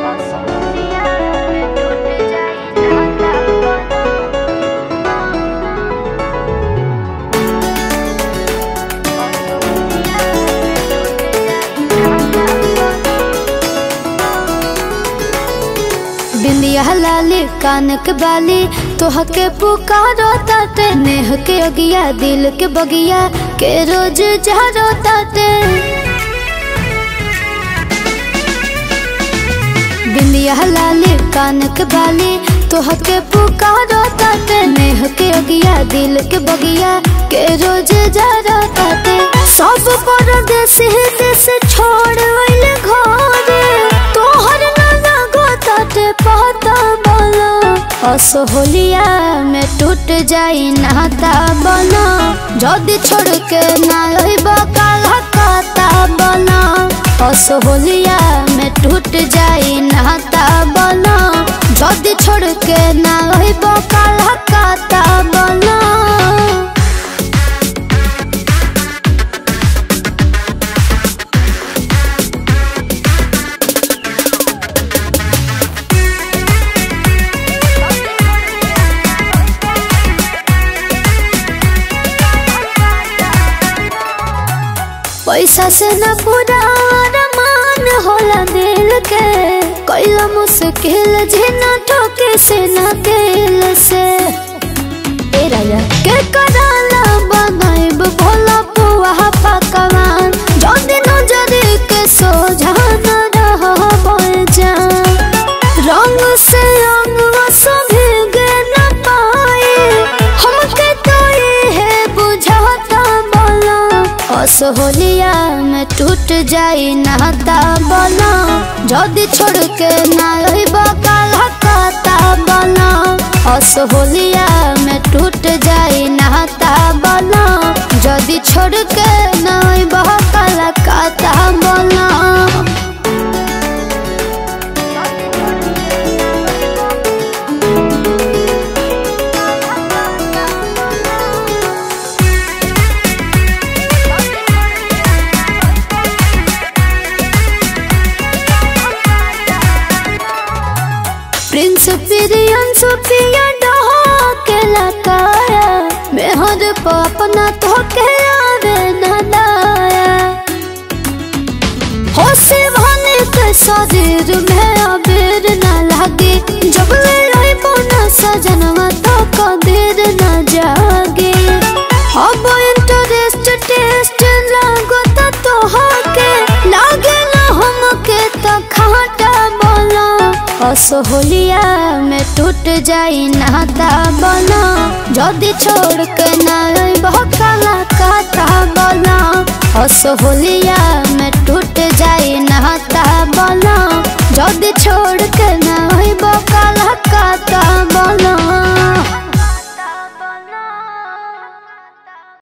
बिंदिया लाली कान के बाली तोह के पुकारो ताते नेह के अगिया दिल के बगिया के रोज जहरो ताते बिंदिया लाली कान के बाली तोह के पुकारो ताते नेह के अगिया दिल के बगिया के रोज जहरो ताते सब परदेश देश छोड़ वैले घरे तोहर ना ताटे पता बना असोहलिया में टूट जाई नाता बना जदी छोड़ के ना रहिब काला काता बना असोहलिया में टूट जाई नाता बना जदी छोड़ के ना रहिब काला काता बना पैसा से न पूरा अरमान होला दिल के कैला मुश्किल जिना ठोके से न दिल से ए राजा के कराला बनाइब भोला पुआ पकवान जदी नजर के सोझा न रह जा रंग से रंग सभी न पाए हमके तो ये बुझाता बोला असोहलिया में टूट जाई नाता बना जदी छोड़ के ना रहिब काला काता बना असोहलिया में टूट जाई नाता बना जदी छोड़ के ना रहिब काला काता बना प्रिंस पिरियन सुपिया डहा के लकाया मेहर पर अपना तो के आवे न दाया हो से भने के शरीर में अबेर न लागे जब ले रही बोना सजनवा तो कबीर न जागे अब इंटरेस्ट टेस्ट लागो तो तोहके लागे ना हमके तो खाटा बोला असोहलिया में टूट जाई नाता बना जदी छोड़ के ना बहकाला काता बना असोहलिया में टूट जाई नाता बना जदी छोड़ के ना बहकाला